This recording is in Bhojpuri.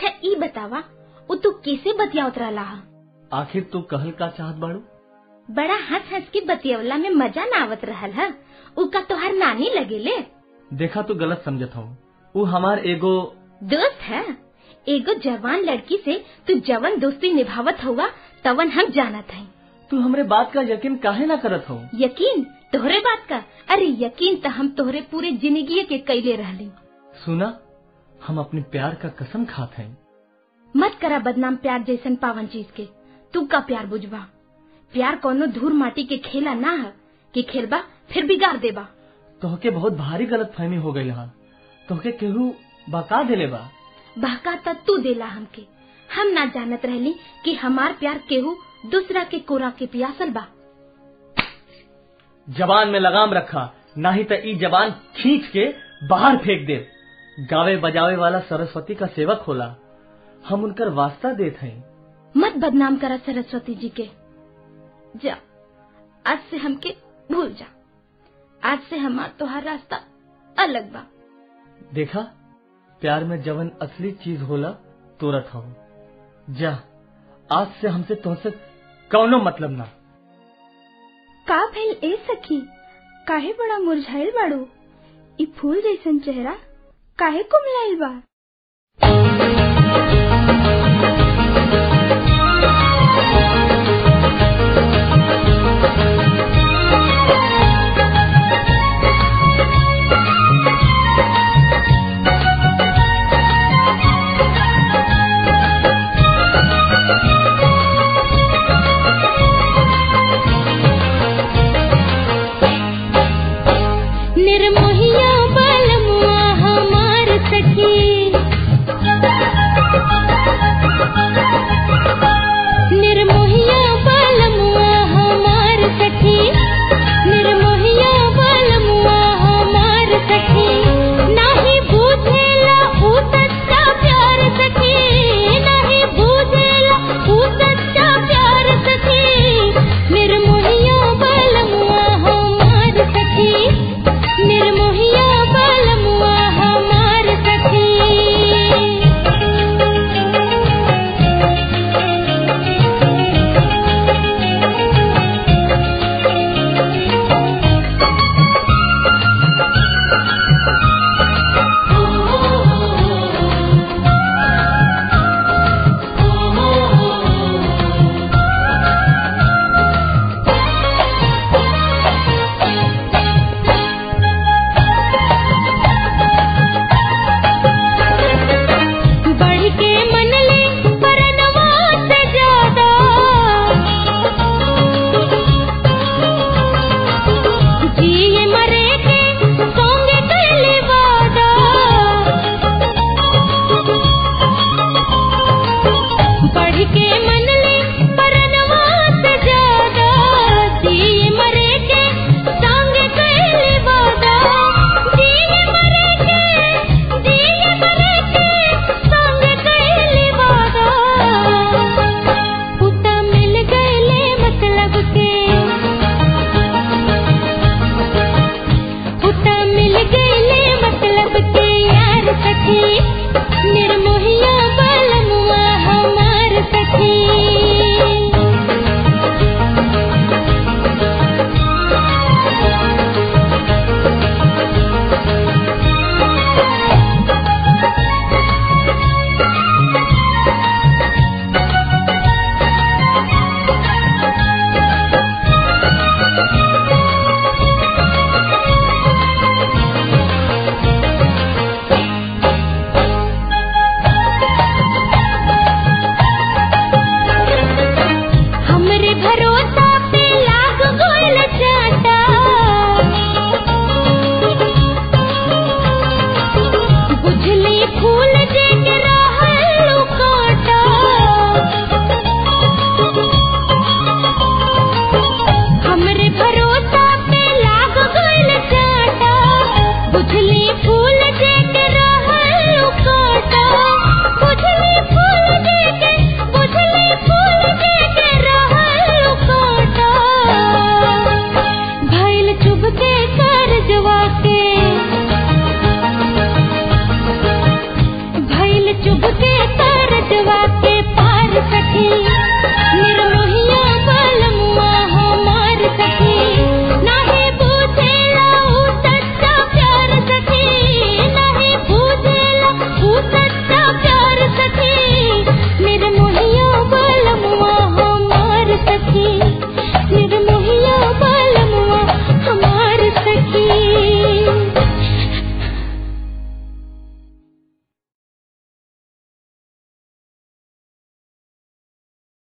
अच्छा ई बतावा उ तू कैसे बतियावत रहला हा आखिर तू कहल का चाहत बाड़ू बड़ा हंस हंस के बतियवला में मजा ना आवत रहल हा उ का तोहार नानी लगेले देखा तू गलत समझत हूँ वो हमार एगो दोस्त है एगो जवान लड़की से तू जवन दोस्ती निभावत हुआ तवन हम जानत हई तू हमरे बात का यकीन काहे ना करत हो यकीन तोहरे बात का अरे यकीन तो हम तोहरे पूरे जिंदगी के कैले रहली सुना हम अपने प्यार का कसम खात हैं मत करा बदनाम प्यार जैसन पावन चीज के तू का प्यार बुझवा प्यार कोनो धूर माटी के खेला ना है कि खेलबा फिर बिगाड़ देबा तोहके बहुत भारी गलत फहमी हो गई यहाँ तोहके केहू बका देले बा बहका त तू देला हमके हम ना जानत रहली कि हमार प्यार केहू दूसरा के कोरा के पियासल बा जबान में लगाम रखा नहीं तो ई जबान खींच के बाहर फेंक दे गावे बजावे वाला सरस्वती का सेवक होला हम उनकर वास्ता देत हैं मत बदनाम करा सरस्वती जी के जा आज से हमके भूल जा आज से हमार तोहार रास्ता अलग बा देखा प्यार में जवन असली चीज होला तोरत हो जा आज से हमसे तुमसे कौनो मतलब ना का भइल ए सखी काहे बड़ा मुरझाइल बाड़ू ई फूल जैसन चेहरा काहे कुमलाइल बा